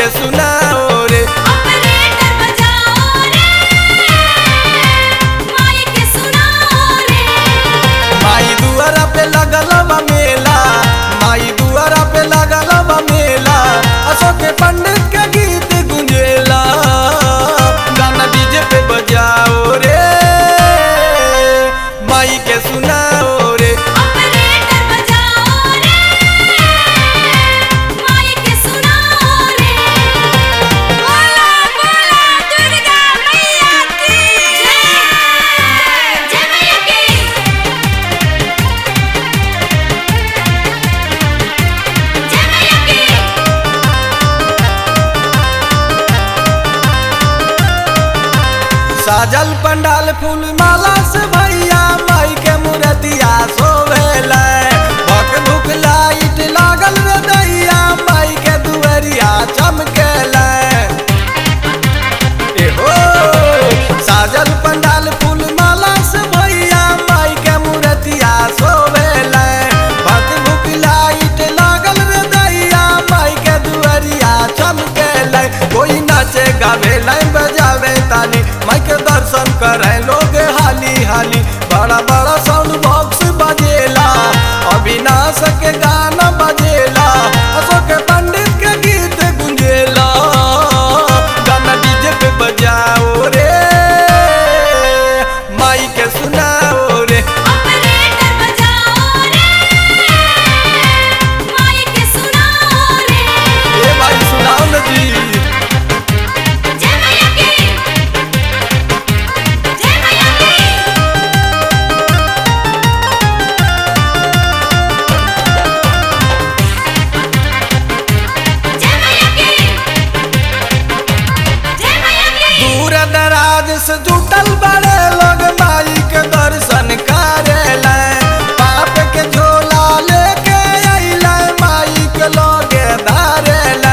सुनाओ रे ऑपरेटर बजाओ रे माई के सुनाओ रे माई दुआरा पे लगल बा मेला माई दुआरा पे लगल बा मेला अशोक पंडित के गीत गुंजेला गाना डीजे पे बजाओ रे माई के सुनाओ रे ऑपरेटर बजाओ रे माई के सुनाओ रे बोला बोला दुर्गा मैया की जय जय मैया की जय मैया की साजल पंडाल फूल माला से भैया माई के मूर्तिया सोभेल भक भुक लाइट लागल रे दैया माई के दुअरिया चमकेल एहो साजल पंडाल फूल माला से भैया माई के मूर्तिया सोभेल भक भुक लाइट लागल रे दैया माई के दुअरिया चमकेल कोई नाचे गावे लाइन बजावे ताली माई के दर्शन करे लोग हाली हाली बड़ा बड़ा साउंड बॉक्स बजेला अविनाश के गाना बजेला अशोक पंडित के गीत गुंजेला गाना डीजे पे बजाओ रे माई के सुनाओ रे ऑपरेटर बजाओ रे माई के सुनाओ रे ए भाई सुनाओ ना जी जय मैया की जय मैया की जय मैया की जय मैया की दूर दराज से जुटल बड़े लोग माई के दर्शन करेला पाप के झोला लेके अइला माई के लोगे धारेला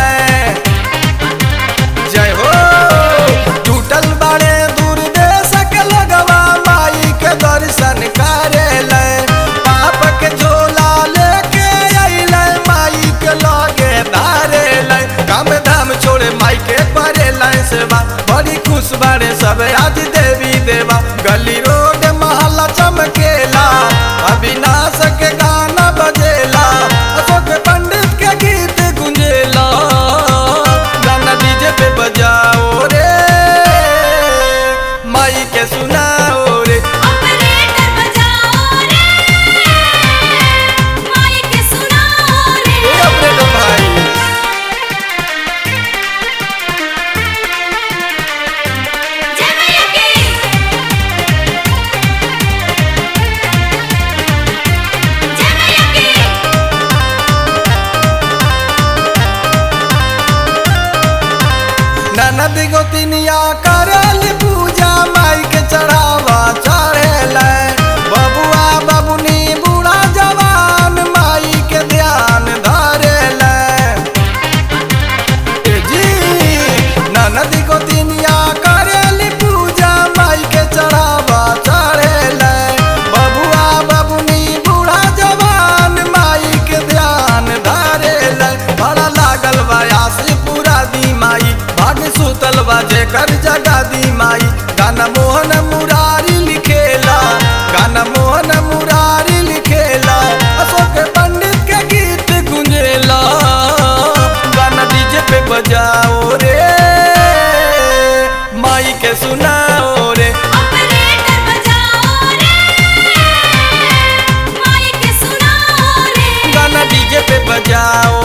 जय हो जुटल बड़े दूर देश के लोगवा माई के दर्शन करेला पाप के झोला लेके अइला माई के लोगे धारेला काम धाम छोड़े माई के करेला सेवा बड़ी खुश बारे सब आज देवी देवा गली रोड महला चमकेला अविनाश के गाना बजेला अशोक पंडित के गीत गुंजेला गाना डीजे पे बजाओ रे माई के सुनाओ रे ऑपरेटर बजाओ रे माई के सुनाओ रे ए अपने तो भाई जय मैया की जय मैया की ननद गोतिनिया करल पूजा माई के चढ़ावा चढ़ेल बबुआ बबुनी बूढ़ा जवान माई के ध्यान धरेल ए जी ननद गोतिनिया करल पूजा माई के चढ़ावा चढ़ेल बबुआ बबुनी बूढ़ा जवान माई के ध्यान धरेल बड़ा लागल बयास पूरा दी माई भाग सुतल बा जेकर जगा दी माई गाना मोहन मुरारी लिखेला गाना मोहन मुरारी लिखेला अशोक पंडित के गीत गुंजेला गाना डीजे पे बजाओ रे माई के सुनाओ रे ऑपरेटर बजाओ रे माई के सुनाओ रे गाना डीजे पे बजाओ